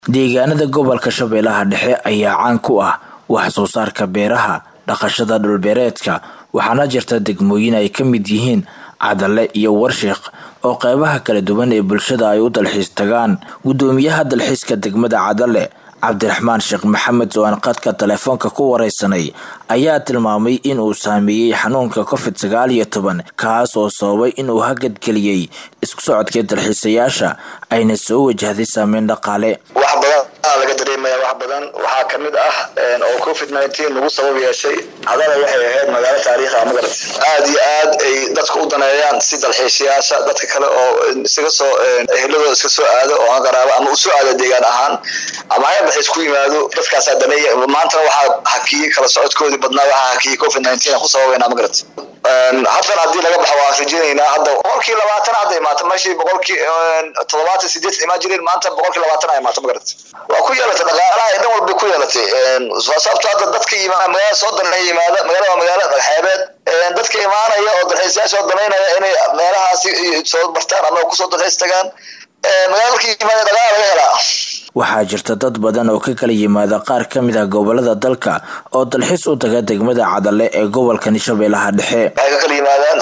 deegaanada gobolka shabeellaha dhexe ayaa caan ku ah wax soo saarka beeraha dhaqashada dhulbeereedka waxaana jirta degmooyin ay ka mid yihiin cadale iyo warshiiq oo qeybaha kala duwan ee bulshada ay u dalxiis tagaan gudoomiyaha dalxiiska degmada cadale cabdiraxmaan sheekh maxamed oo aan qadka telefoonka ku wareysanay ayaa tilmaamay inuu saameeyey xanuunka covid sagaal iyo toban kaas oo sababay inuu hagadgeliyey isku socodkii dalxiisayaasha ayna soo wajahday saameyn dhaqaale wax badan laga dareemaya wax badan waxaa kamid ah oo covid nineteen lagu sabab yeeshay cadala waxay ahayd magaalo taariikha magarat aada iyo aad ay dadka u daneeyaan si dalxiisayaasha dadka kale oo isaga soo eheladooda iska soo aado oo aan qaraabo ama usoo aado deegaan ahaan ama ha dalxiis ku yimaado dadkaasaa daneeya maantana waxaa hakiyey kala socodkoodii badnaa waxaa hakiyey covid nineteen ku sababeynaa magarat haddana haddii laga baxo waan rajeynaynaa hadda boqolkii labaatan hadda imaata meeshii boqolkii toddobaatan sideed imaan jireen maanta boqolkii labaatan a imaata magarat waa ku yeelatay dhaqaalaha dhan walbay ku yeelatay sababto hadda dadka yimaada magaalada soo daneeya yimaada magaalada waa magaalo dhagxeebeed dadka imaanaya oo dalxiisayaasha oo danaynaya inay meelahaasi soo bartaan ama kusoo dalxiis tagaan magaalada markii yimaada dhaqaala laga helaa waxaa jirta dad badan oo ka kala yimaada qaar ka mid ah gobolada dalka oo dalxiis u taga degmada cadale ee gobolkani shabeellaha dhexe waxay ka kala yimaadaan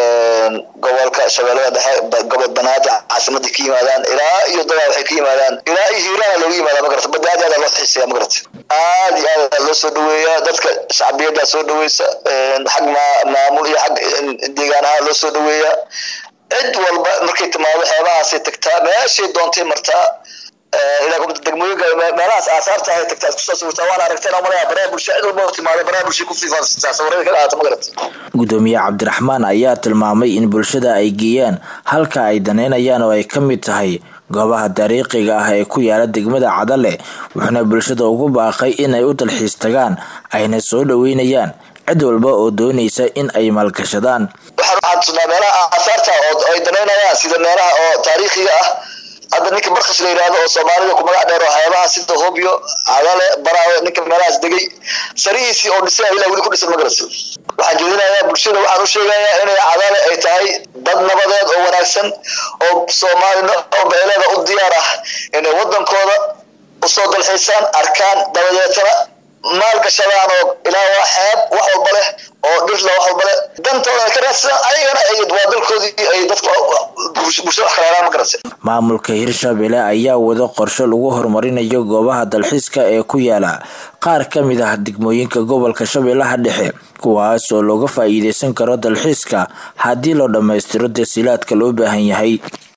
gobolka shabeellada dhexe gobol banaadir caasimadii ka yimaadaan ilaa iyo dabaa waxay ka yimaadaan ilaa iyo hiirana looga yimaada magarata badda aad aada loo xiiseeya magarata aad iyo aad loo soo dhaweeyaa dadka shacbiyaddaa soo dhaweysa xag maamul iyo xag deegaanaha loo soo dhaweeyaa cid walba markay timaado xeebahaasay tagtaa meeshay doontay martaa degmooyinka meelahaas aasaarta ay tagtaa isku soo sawirtaa waana aragteen malaya baraha bulsha cid walba timaado baraha bulsha ku fiifaafsisaa sawirada ka qaata magarata gudoomiye cabdiraxmaan ayaa tilmaamay in bulshada ay geeyaan halka ay daneynayaan oo ay ka mid tahay goobaha dariiqiga ah ee ku yaala degmada cadale wuxuuna bulshada ugu baaqay inay u dalxiis tagaan ayna soo dhaweynayaan cid walba oo doonaysa in ay maalgashadaan waxaan tusnaa meelaha aasaarta oo ay danaynayaan sida meelaha oo taariikhiga ah hadda ninka barkas la yidhaahdo oo soomaalida ku magac dheer oo xeebaha sida hobyo cadale baraawe ninka meelahaas degay sarihiisii oo dhisay ilaa weli ku dhisan magaras waxaan jeedinayaa bulshada waxaan u sheegayaa inay cadale ay tahay dad nabadeed oo wanaagsan oo soomaalina oo beeleeda u diyaar ah inay wadankooda usoo dalxiisaan arkaan dabadeetana maalgashadaan oo ilaa waa xeeb wax walba leh oo dhirla wax walba leh dantooda ka raadsadaan ayagana waa dalkoodii ay dadka bulshada wax kala helaan ma garata maamulka hirshabelle ayaa wado qorshe lagu horumarinayo goobaha dalxiiska ee ku yaala qaar ka mid ah degmooyinka gobolka shabeellaha dhexe kuwaas oo looga faa'iideysan karo dalxiiska haddii loo dhammaystiro tasiilaadka loo baahan yahay